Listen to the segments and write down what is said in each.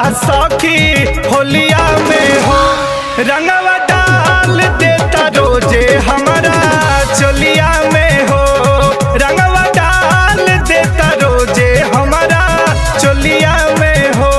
सखी होलिया में हो रंगवा डाल देता रोजे हमारा चोलिया में हो रंगवा डाल देता रोजे हमारा चोलिया में हो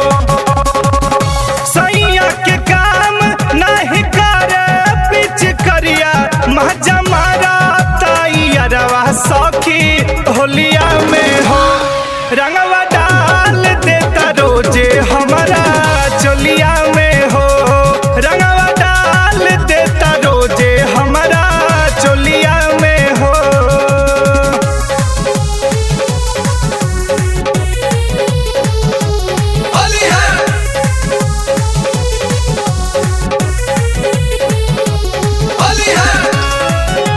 सैया के काम नहीं करे पिच करिया महजा मारा तैयारवा सखी होलिया में हो रंगवा डाल देता रोजे हमारा चोलिया में हो रंगवा डाल देता रोजे हमारा चोलिया में हो होली है होली है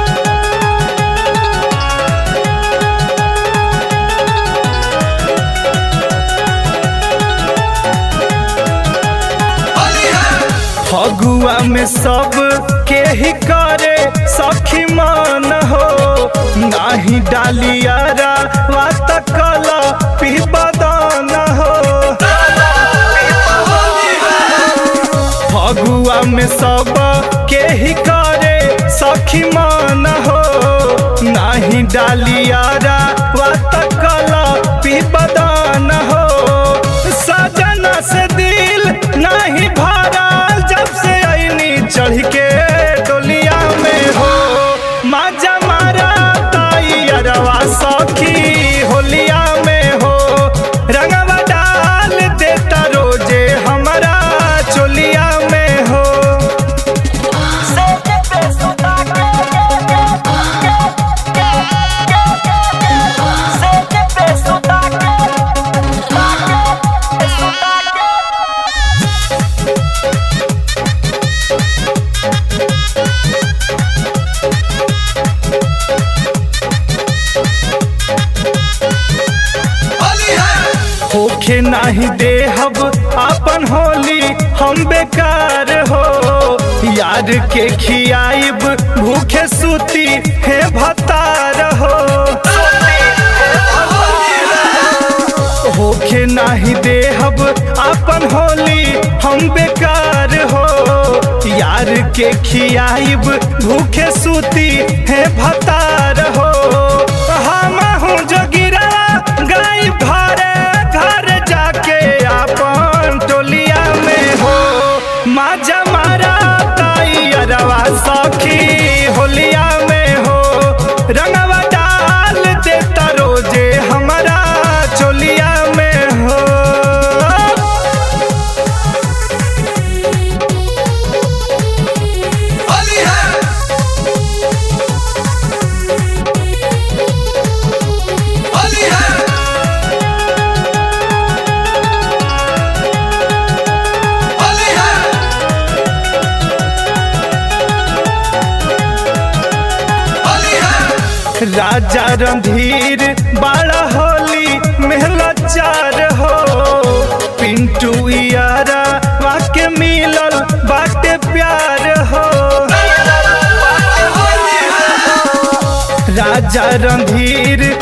होली है फगुआ में सब के ही करे सखी मान हो नाही डालियारा वात कला पिबदान हो फगुआ में सब के ही करे सखी मान हो नाही डालियारा वात कला पिबदान हो सजना से दिल नहीं भरल जब से ऐनी चढ़ के डोलिया में हो माजा मारा ताई अरवा सखी होलिया में हो रंगवा डाल देता रोजे हमारा चोलिया में हो होली है होखे नाही देहब अपन होली हम बेकार हो यार के खियाइब भूखे सूती है भतार हो होखे नाही देहब अपन होली हम बेकार हो यार के खियाइब भूखे सूती है भतार हो हम हूँ जो गिरा गाय भरे घर जाके अपन टोलिया में हो माजा मारा ताई अरवा सखी होलिया में हो रंगवा डाल देता रोजे हमारा चोलिया में हो होली है होली है होली है होली है राजा रणधीर बाड़ा होली मेहला चार हो पिंटू यारा वाके मिलल बाटे प्यार हो राजा रणधीर